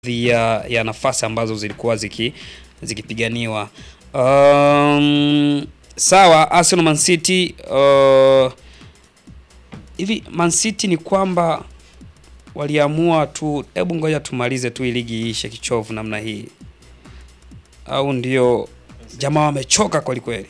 ya, ya nafasi ambazo zilikuwa ziki zikipiganiwa. Um, sawa Arsenal Man City uh, hivi Man City ni kwamba waliamua tu, hebu ngoja tumalize tu hii ligi iishe kichovu namna hii, au ndio jamaa wamechoka kweli kweli?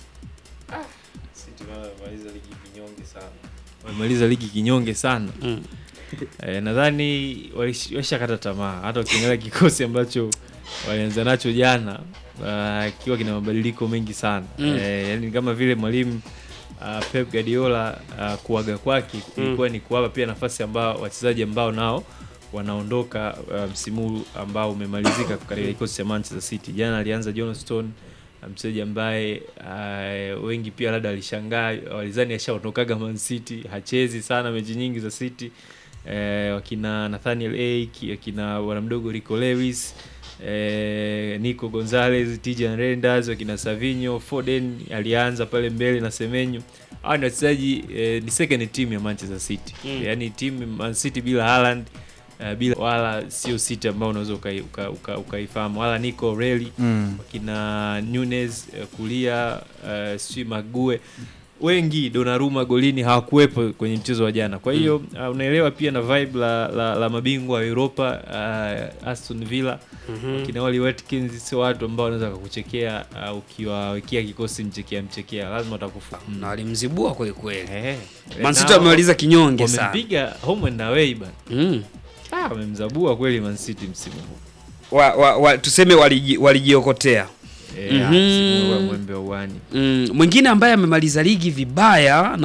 Wamemaliza ligi kinyonge sana. Mm. Eh, nadhani walish- washakata tamaa. Hata ukiangalia kikosi ambacho walianza nacho jana ah, kiwa kina mabadiliko mengi sana Mm. eh, yani kama vile mwalimu ah, Pep Guardiola ah, kuaga kwake ilikuwa ni kuwapa pia nafasi ambao wachezaji ambao nao wanaondoka ah, msimu huu ambao umemalizika katika kikosi cha Manchester City. Jana alianza John Stone ah, mchezaji ambaye ah, wengi pia labda walishangaa walizani ashaondokaga Man City, hachezi sana mechi nyingi za City eh, wakina Nathaniel Ake, wakina bwana mdogo Rico Lewis eh, Nico Gonzalez, Tijan Renders, wakina Savinho, Foden alianza pale mbele na Semenyo. Hawa ni wachezaji eh, ni second team ya Manchester City Mm. yaani timu Man City bila Haaland eh, bila wala sio City ambao unaweza ukaifahamu uka, uka, ukaifahamu. wala Nico Reilly Mm. wakina Nunes eh, kulia uh, sijui Mague wengi Donnarumma golini hawakuwepo kwenye mchezo wa jana. Kwa hiyo uh, unaelewa pia na vibe la, la, la mabingwa wa Europa uh, Aston Villa kina Oli Watkins sio watu ambao wanaweza kukuchekea uh, ukiwawekea kikosi mchekea mchekea, lazima watakufa. Na walimzibua kweli kweli. Eh, Man City na wamemaliza kinyonge sana. wamempiga home and away bana. Mm. Ah, wamemzabua kweli Man City msimu huu. Wa, wa, wa, tuseme waliji- walijiokotea. Eh, Mhm. msimu huu wa mwembe wa uani. Mm, mwingine ambaye amemaliza ligi vibaya